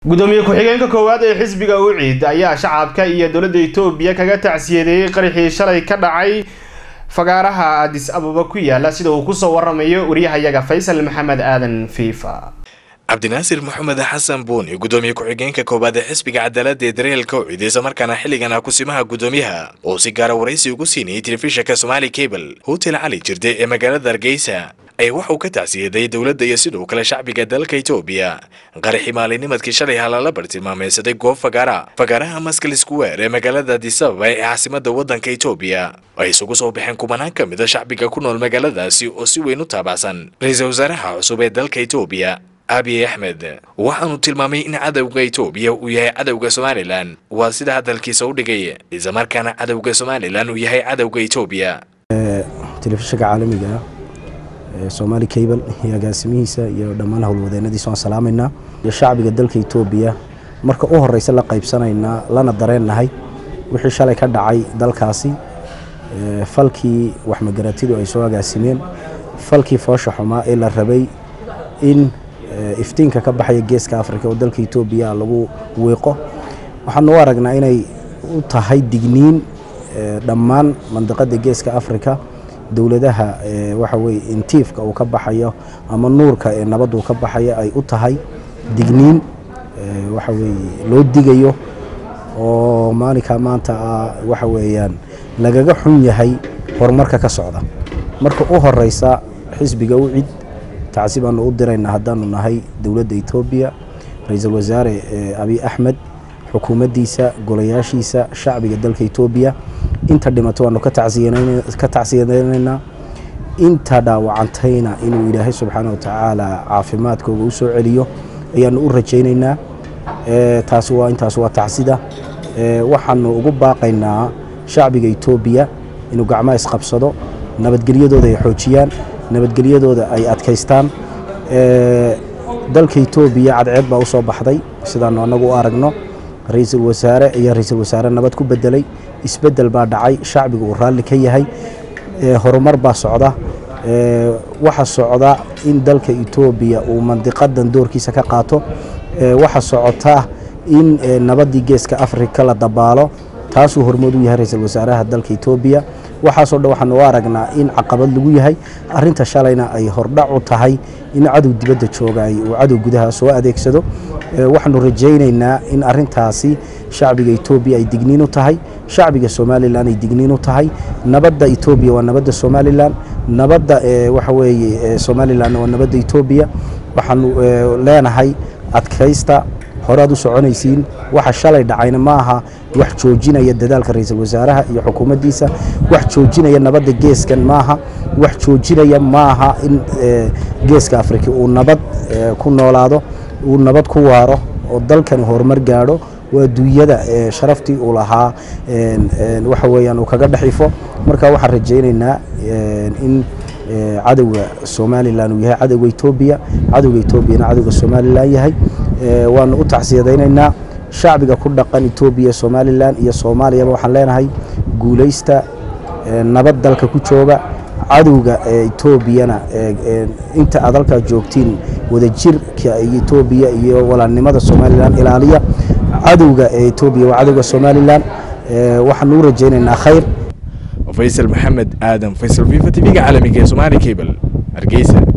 gudoomiye ku-xigeenka koowaad ee xisbiga uciid ayaa shacabka iyo dowladda etoobiya kaga tacsiyadeeyey qarixii shalay ka dhacay fagaaraha adis ababa ku yaala sida uu kusoo waramayo waryahayaga faysal maxamed aadan fiifa cabdinaasir maxamed xasan buuni gudoomiye ku-xigeenka koowaad ee xisbiga cadaalada ee dareelka ucid islamarkaana xilligan ah kusimaha gudoomiyaha oo si gaara waraysi ugu siinayay telefishinka somaali cable hotel cali jirde ee magaalada hargeysa ayaa waxa uu ka tacsiyaday dowladda iyo sidoo kale shacbiga dalka etoobiya qaraxii maalinimadkii shalay halala bartilmaameysaday goob fagaara fagaaraha maskal square ee magaalada adisababa ee caasimada waddanka etoobiya ay isugu soo baxeen kumanaan ka mid a shacbiga ku nool magaaladaasi oo si weyn u taabacsan ra-iisul wasaaraha cusub ee dalka etoobiya abiy axmed waxaanu tilmaamay in cadowga etoobiya uu yahay cadowga somalilan waa sida hadalkiisa u dhigay islamarkaana cadowga somalilan uu yahay cadowga etoobiya telefishinka caalamiga ee somaali cable iyo agaasimihiisa iyo dhammaan howlwadeenadiisa waan salaamaynaa iyo shacbiga dalka etoobiya marka u horeysa la qaybsanaynaa lana dareennahay wixii shalay ka dhacay dalkaasi falkii waxmagaratidu ay soo agaasimeen falkii foosha xumaa ee la rabay in iftiinka ka baxaya geeska afrika oo dalka etoobiya lagu wiiqo waxaanu u aragnaa inay u tahay digniin dhammaan mandiqada geeska afrika dowladaha waxa weye intiifka uu ka baxayo ama nuurka ee nabaddu ka baxayo ay u tahay digniin waxa weye loo digayo oo maalinka maanta waxa weeyaan lagaga xun yahay horumarka ka socda marka u horeysa xisbiga u cid tacsi baanu u diraynaa haddaanu nahay dowladda etoobiya ra-iisul wasaare abiy axmed xukuumaddiisa golayaashiisa shacbiga dalka etoobiya inta dhimato waanu ka tacsiyadaynaynaa inta dhaawacantayna inuu ilaahay subxaana wa tacaala caafimaadkooga u soo celiyo ayaanu u rajaynaynaa taas waa intaas waa tacsida waxaanu ugu baaqaynaa shacbiga etoobiya inuu gacmaha isqabsado nabadgelyadooda ay xoojiyaan nabadgelyadooda ay adkaystaan dalka etoobiya cadceed baa u soo baxday sidaanu annagu u aragno ra-iisul wasaare ayaa ra-iisul wasaare nabad ku bedelay isbedel baa dhacay shacbiga uu raalli ka yahay horumar baa socda waxa socda in dalka etoobiya uu mandiqadan doorkiisa ka qaato waxa socota in nabaddii geeska afrika la dabaalo taasuu hormood u yahay ra-iisul wasaaraha dalka etoobiya waxaasoo dhan waxaanu u aragnaa in caqabad lagu yahay arinta shalayna ay hordhac u tahay in cadow dibadda joogay uu cadow gudaha soo adeegsado waxaanu rajaynaynaa in arintaasi shacbiga etoobiya ay digniin u tahay shacbiga somalilan ay digniin u tahay nabadda etoobiya waa nabadda somalilan nabadda waxa weeye somalilan waa nabadda etoobiya waxaanu leenahay adkaysta horead u soconaysiin waxa shalay dhacayna ma aha wax joojinaya dadaalka ra-iisul wasaaraha iyo xukuumaddiisa wax joojinaya nabadda geeskan maaha wax joojinaya maaha in geeska afrika uu nabad ku noolaado uu nabad ku waaro oo dalkani horumar gaadho waa duunyada sharaftii uu lahaa waxa weeyaan uu kaga dhexifo marka waxaan rajaynaynaa in cadowga somalilan uu yahay cadowga etoobiya cadowga etoobiyana cadowga somalilan yahay waanu u tacsiyadaynaynaa shacbiga ku dhaqan etoobiya somalilan iyo soomaaliyaba waxaan leenahay guulaysta nabad dalka ku jooga cadowga etoobiyana inta aad halkaa joogtiin wadajirka etoobiya iyo walaalnimada somalilan ilaaliya cadowga etoobiya waa cadowga somalilan waxaanu u rajaynaynaa khayr faysal maxamed aadan faysal fifa tv-ga caalamiga ee somaali cable hargeysa